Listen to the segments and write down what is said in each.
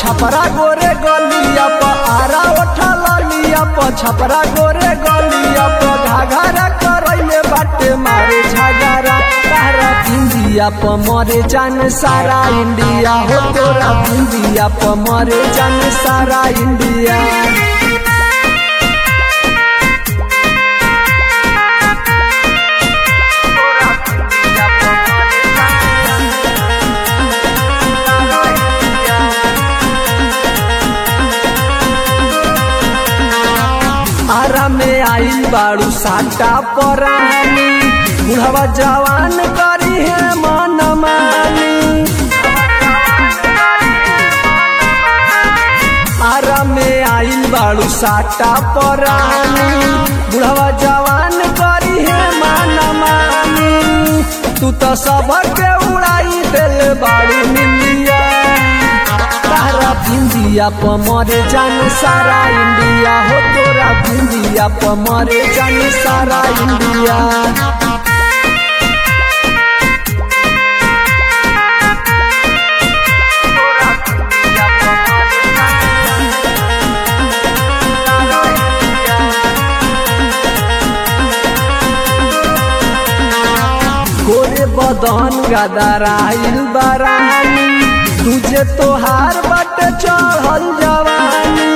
छपरा गोरे गलिया प आरा ओठा ललिया प छपरा गोरे गलिया प घाघरा करैले बाटे मारे झगड़ा तारा इंडिया प मरे जान सारा इंडिया हो तोरा इंडिया प मरे जान सारा इंडिया आरा में आइल बाड़ू साटा परानी बुढ़वा जवान करी है मन मानी आरा में आइल बाड़ू साटा परानी बुढ़वा जवान करी है मन मानी तू तो सबके उड़ाई दिल बाड़ू निंदिया तारा इंडिया प मरे जान सारा इंडिया हो तोरा इंडिया प मरे जान सारा इंडिया गोरे बदन गदराइल बरानी तुझे तोहार बट चढ़ल जवानी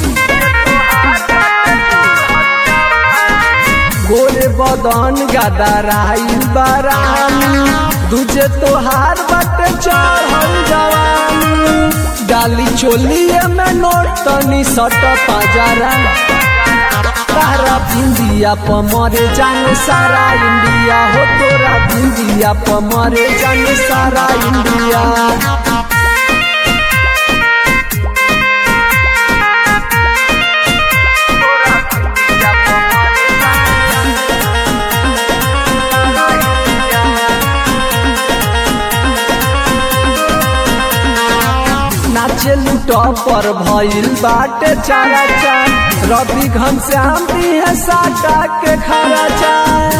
गोरे बदन गदराइल बरानी तुझे तोहार बट चढ़ल जवानी डाली चोलिए में नोट तनी सट पाजरा तारा इंडिया प मरे जान सारा इंडिया हो तोरा इंडिया प मरे जान सारा इंडिया नाचे लूट पर भइल बाटे चारा चा रवि घनश्याम दी है साटा के खरा चा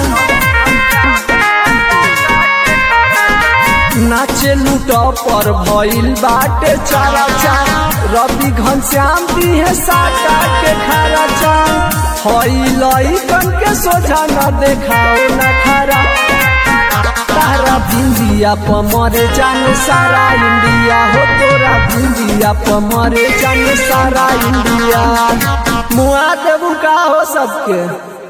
नाचे लूट पर भइल बाटे चारा चा रवि घनश्याम दी है साटा के खरा चा हई लइकन के सोझा न देखाओ न खरा तारा इंडिया प मरे जान सारा इंडिया हो तोरा इंडिया प मरे जान सारा इंडिया मुआ देबू का हो सबके